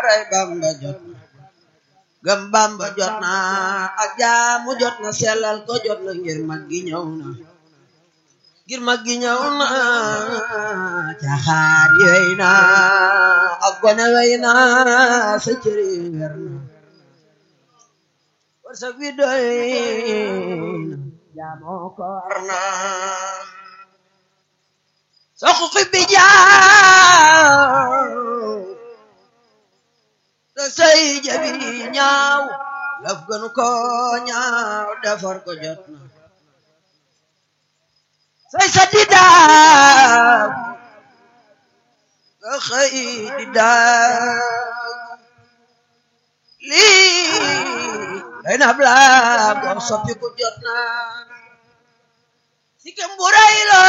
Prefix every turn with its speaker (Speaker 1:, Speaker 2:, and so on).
Speaker 1: daaray Bamba jot na gëm Bamba jot na ak jaamu jot na sellal ko jot na ngir mag gi ñëw na ngir mag gi ñëw na caxaar yi wey na ak gone wey na sa cëri wer na warsak wi doy na jaamoo ko war na sa xuxi bi jaaw sa say jabi ñaaw laf gënu ko ñaaw defar ko jot na say sa di daaw nga xëy di daaw lii day na blaam go soppi ku jot na si kem bu rëy la